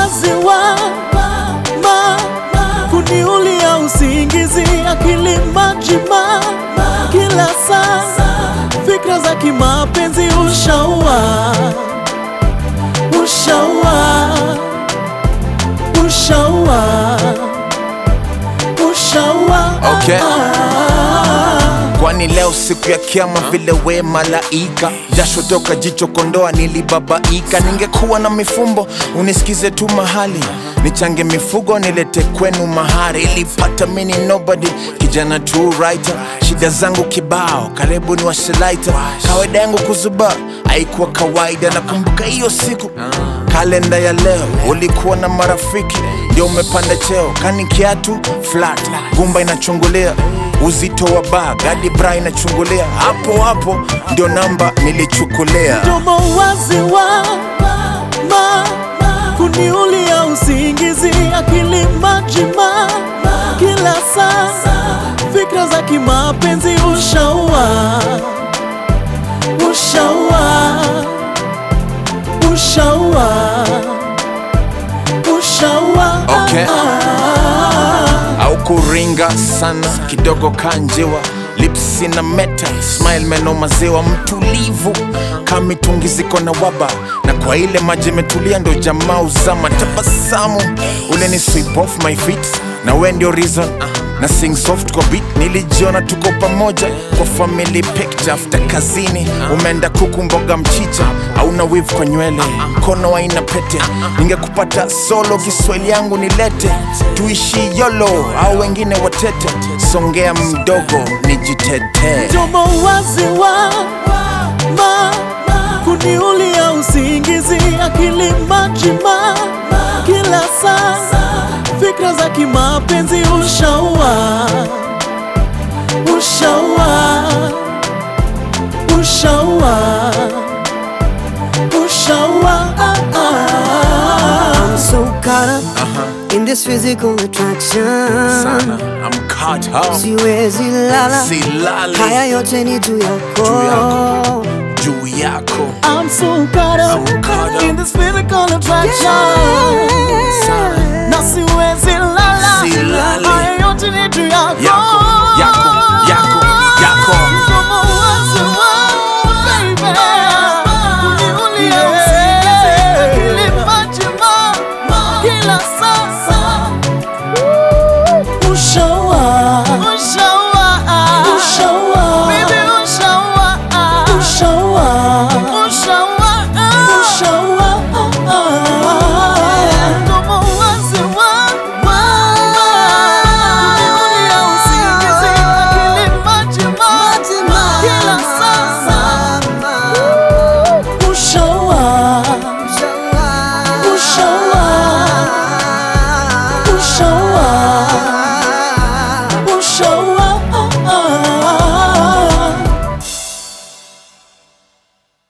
uwazi wa ma kuniulia usingizi, akili majima kila saa, fikra za kimapenzi ushaua, ushaua, ushaua, ushaua. Okay. Kwani leo siku ya kiama vile we malaika, jasho toka jicho kondoa nilibabaika. Ningekuwa na mifumbo unisikize tu mahali, nichange mifugo nilete kwenu mahari, ilipata mini nobody, kijana tu writer, shida zangu kibao, karibu ni washelaita. Kawaida yangu kuzuba haikuwa kawaida, nakumbuka hiyo siku kalenda ya leo, ulikuwa na marafiki ndio umepanda cheo, kani kiatu flat, gumba inachungulia uzito wa bag hadi bra inachungulia, hapo hapo ndio namba nilichukulia. mdomo wazi wa ma kuniulia usingizi, akili majima kila saa, fikra za kimapenzi ushaua, ushaua, ushaua, ushaua. Okay. au kuringa sana kidogo kanjiwa lipsi na meta smile meno maziwa mtulivu kamitungi ziko na waba na kwa ile maji imetulia ndo jamaa uzama tabasamu ule ni sweep off my feet na we ndio reason na sing soft kwa beat nilijiona tuko pamoja kwa family picture after kazini umeenda kuku mboga mchicha hauna wivu kwa nywele mkono haina pete ningekupata solo kiswahili yangu nilete tuishi yolo au wengine watete songea mdogo nijitetee mdomo wazi wa ma kuniulia usingizi, akili majima kila saa, fikra za kimapenzi ushaua, ushaua, ushaua, ushaua. I'm so caught up in this physical attraction. sana I'm caught up Siwezi lala, silali haya yote ni juu Juu yako. yako. juu yako I'm so caught up, So caught up. in this physical attraction. sana Na siwezi lala, Silali. haya yote ni juu yako. Yako.